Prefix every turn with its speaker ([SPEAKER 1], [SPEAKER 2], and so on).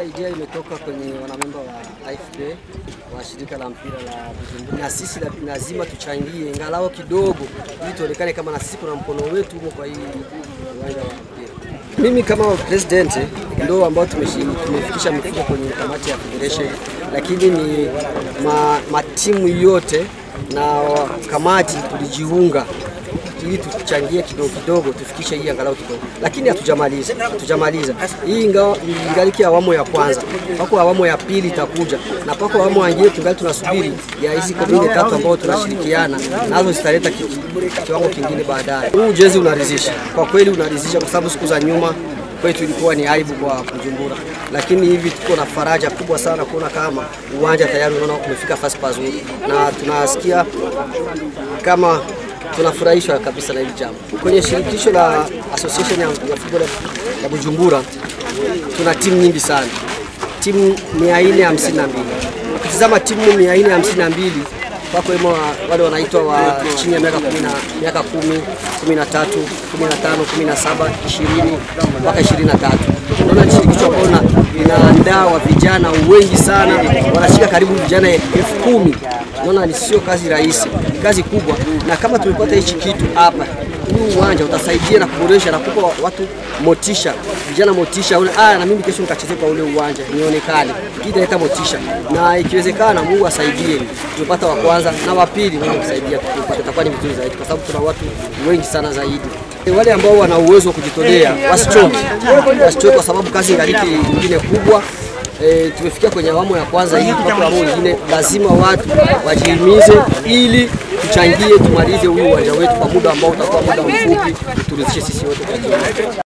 [SPEAKER 1] idea imetoka kwenye wanamemba wa AFP wa shirika la mpira la Bujumbura, na sisi la- lazima tuchangie ingalao kidogo, ili tuonekane kama na sisi kuna mkono wetu humo kwa hii uwanja wa mpira. Mimi kama president ndo ambao tumeshi- tumefikisha mifuko kwenye kamati ya federation, lakini ni ma, matimu yote na wa- kamati tulijiunga ili tuchangie kidogo kidogo tufikishe hii angalau kidogo, lakini hatujamaliza, hatujamaliza hii ingawa ingaliki awamu ya kwanza, pako awamu ya pili itakuja na pako awamu nyingine tungali tunasubiri ya hizi komune tatu ambao tunashirikiana nazo zitaleta ki- kiwango kingine baadaye. Huu ujenzi unaridhisha kwa kweli, unaridhisha kwa sababu siku za nyuma kwetu ilikuwa ni aibu kwa Bujumbura, lakini hivi tuko na faraja kubwa sana kuona kama uwanja tayari unaona umefika fasi pazuri, na tunasikia kama tunafurahishwa kabisa na hili jambo. Kwenye shirikisho la association ya, ya football ya Bujumbura tuna timu nyingi sana, timu 452. Ukitizama timu 452 wako wemo wa- wale wanaitwa wa chini ya miaka 10 miaka 10, 13, 15, 17, 20 mpaka 23. Unaona ni shirikisho ambalo lina- linaandaa wa vijana wengi sana, wanashika karibu vijana elfu kumi. Unaona ni sio kazi rahisi, ni kazi kubwa, na kama tumepata hichi kitu hapa, huu uwanja utasaidia na kuboresha na kupa watu motisha, vijana motisha, una ah, na mimi kesho nikacheze kwa ule uwanja nionekane, hii italeta motisha, na ikiwezekana Mungu asaidie, tumepata wa kwanza na wa pili, Mungu kusaidia tupate, itakuwa ni vizuri zaidi, kwa sababu tuna watu wengi sana zaidi. Wale ambao wana uwezo wa kujitolea wasichoke, wasichoke kwa sababu kazi ingaliki nyingine kubwa. E, tumefikia kwenye awamu ya kwanza hii, mpaka awamu nyingine lazima watu wajihimize ili tuchangie tumalize huyu uwanja wetu kwa muda ambao utakuwa muda mfupi, turidhishe sisi wote kwa jumla.